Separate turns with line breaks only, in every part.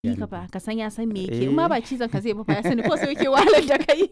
Ni ka fa ka san ya san me yake in ma ba cizon ka zai ba fa ya sani ko sai yake wahalar da kai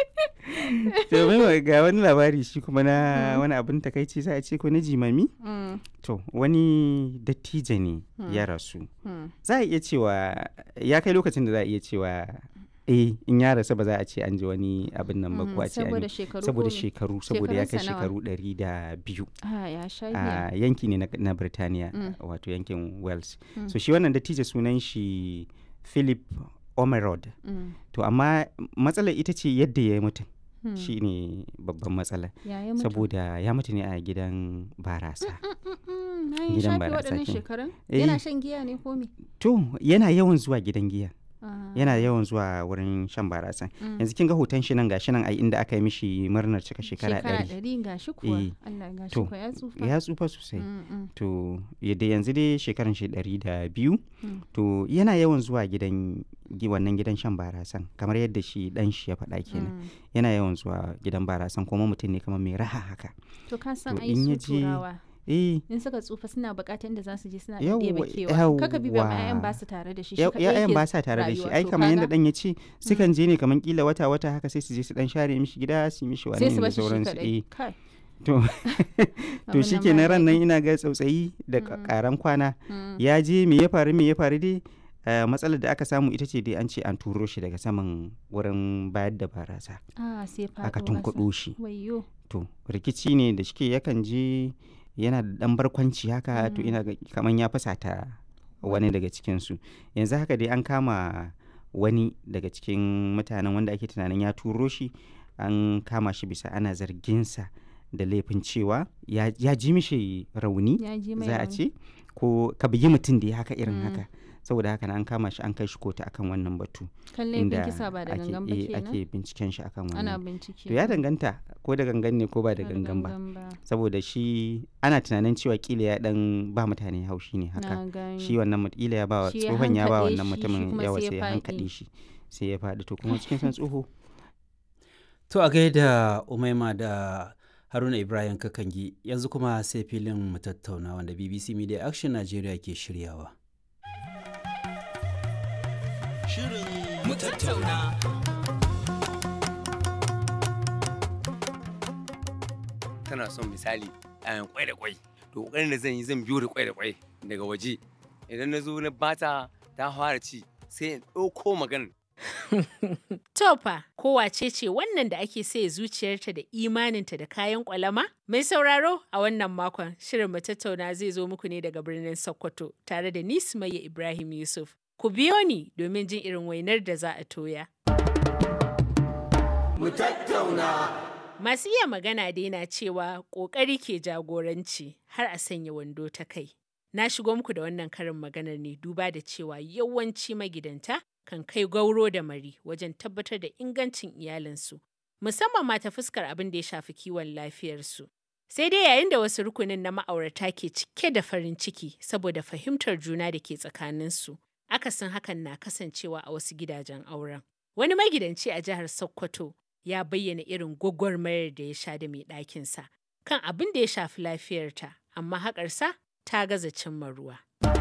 to mai ga wani labari shi kuma na wani abin takaici za a ce ko na jimami
Mm,
to wani dattijo ne ya rasu
mm.
za a iya cewa ya kai lokacin da za a iya cewa eh in ya rasu ba za a ce an ji wani abin nan ba ko a ce an
saboda
yi
shekaru
saboda
ko me?
shekaru saboda ya kai
Shekarunsa nawa?
shekaru ɗari da biyu
ah ya sha giya
a yanki ne na, na Birtaniya
Mm.
wato yankin Wales
Mm.
so shi wannan dattijo sunan shi Philip Omerod
Mm,
to amma matsalar ita ce yadda ya yi mutum
mm.
shi ne babban matsala
ya yi mutu
saboda ya mutu ne a gidan barasa
Mm, na yi
gidan
shafe
barasa
waɗannan
kenan.
shekarun
Eh.
yana shan giya ne ko me
to yana yawan zuwa gidan giya
Ah,
yana yawan zuwa wurin shan barasa
mm.
yanzu kin ga hoton shi nan gashi nan ai inda aka yi mishi murnar cika shekara ɗari
ɗari ga shi kuwa
Eh,
Allah ga shi
to,
kuwa ya tsufa
ya tsufa sosai
Mm, mm,
to yadda yanzu dai shekaran shi ɗari da biyu
Mm.
to yana yawan zuwa gidan gi- wannan gidan shan barasan kamar yadda shi dan shi ya faɗa kenan
mm.
yana yawan zuwa gidan barasan kuma mutum ne kamar mai raha haka
to ka san
To,
ai
in ya
su
je-
turawa
eh
in suka tsufa suna bukatar inda za su je suna
Yawwa,
ɗebe kewa kaka bi ba
yawwa.
'ya'yan ba su tare da shi shi
ya-
kaɗai
ya'yan
yake
ba sa tare da shi
rayuwa.
ai
To
kamar yadda
kaga,
dan ya ce sukan je ne kamar kila wata wata haka sai su je su dan share mishi gida su yi mishi wani
sai su
da
bashi shi
sauransu
kaɗai
eh
kai
to to
abin
shi
nan
ke
ba
ran nan
daɗi.
ina ga tsautsayi da
Mm.
karan kwana
Mm,
ya je me ya faru me ya faru dai eh, matsalar da aka samu ita ce dai an ce an turo shi daga saman wurin bayar da barasa
ah sai faɗo
aka
ƙasa.
tunkuɗo shi
wayyo
to rikici ne da shike yakan je yana da ɗan barkwanci haka to
Mm.
ina ga kaman ya fasata wani daga cikinsu yanzu haka dai an kama wani daga cikin mutanen wanda ake tunanin ya turo shi an kama shi bisa ana zarginsa da laifin cewa ya, ya ji mishi rauni
ya ji mai
za a
rauni.
ce ko ka bugi mutum da ya haka irin
Mm.
haka saboda haka na an kama shi an kai shi kotu akan wannan batu
kan laifin kisa ba da
ake,
gangan ba
eh,
kenan
ake binciken shi akan
ana
wannan
bincike
to ya danganta ko da gangan ne ko ba da
Ba
gangan ba
ba
saboda shi ana tunanin cewa kila ya dan ba mutane haushi ne haka
na gani
shi wannan mut- kila ya ba wa
Shi ya
tsohon ya ba
hankaɗe
wannan
shi, shi
mutumin
kuma
yawa
sai ya
sai ya
faɗi.
hankaɗe shi sai ya faɗi to kuma cikin san tsoho
To a gaida Umaima da Haruna Ibrahim Kakangi yanzu kuma sai filin mu tattauna wanda BBC Media Action Nigeria ke shiryawa.
mu tattauna. Tana son misali ayan kwai da kwai. To kokarin da zan yi zan biyo da kwai da kwai daga waje. Idan na zo na bata ta fara ci sai in ɗauko maganar
Tofa, kowace ce wannan da ake saye zuciyarta da imaninta da kayan kwalama? Mai sauraro a wannan makon shirin mu tattauna zai zo muku ne daga birnin Sokoto tare da ni Sumayya Ibrahim Yusuf. Ku biyo ni domin jin irin wainar da za a toya. Masu iya magana dai na cewa ƙoƙari ke jagoranci har a sanya wando ta kai. Na shigo muku da wannan karin maganar ne duba da cewa yawanci magidanta kan kai gauro da mari wajen tabbatar da ingancin iyalinsu, musamman ma ta fuskar abin da ya shafi kiwon lafiyarsu. Sai dai yayin da wasu rukunin na ma'aurata ke cike da farin ciki saboda fahimtar juna da ke tsakaninsu, akasin hakan na kasancewa a wasu gidajen auren. Wani magidanci a jihar Sokoto ya bayyana irin gwagwarmayar da ya sha da mai ɗakinsa kan abin da ya shafi lafiyarta, amma haƙarsa ta gaza cimma ruwa.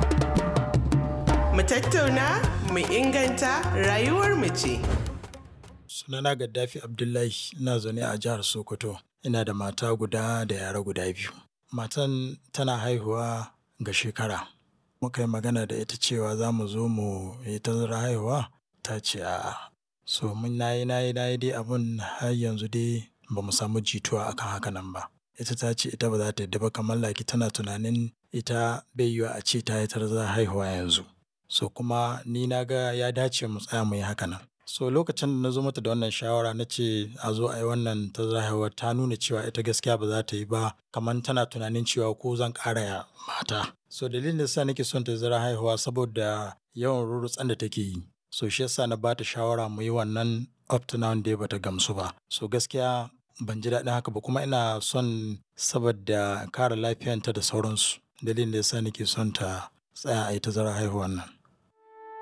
Mu tattauna, mu inganta rayuwar mu ce.
Sunana Gaddafi Abdullahi ina zaune a jihar Sokoto. Ina da mata guda da yara guda biyu. Matan tana haihuwa ga shekara. Muka yi magana da ita cewa za mu zo mu yi tazara haihuwa ta ce a'a. So mun nayi nayi nayi dai abun har yanzu dai ba mu samu jituwa akan haka nan ba. Ita ta ce ita ba za ta yadda ba kamar laki tana tunanin ita bai yiwa a ce ta yi tazara haihuwa yanzu. So kuma ni na ga ya dace mu tsaya mu yi haka nan. So lokacin da na zo mata da wannan shawara na ce a zo a yi wannan ta haihuwa ta nuna cewa ita gaskiya ba za ta yi ba kamar tana tunanin cewa ko zan ƙara ya mata. So dalilin da sa nake son ta zara haihuwa saboda yawan rurutsan da take yi. So shi yasa na bata shawara mu yi wannan up to now dai bata gamsu ba. So gaskiya ban ji daɗin haka ba kuma ina son saboda kare lafiyanta da sauransu. Dalilin da yasa nake son ta tsaya a yi ta zara haihuwan nan.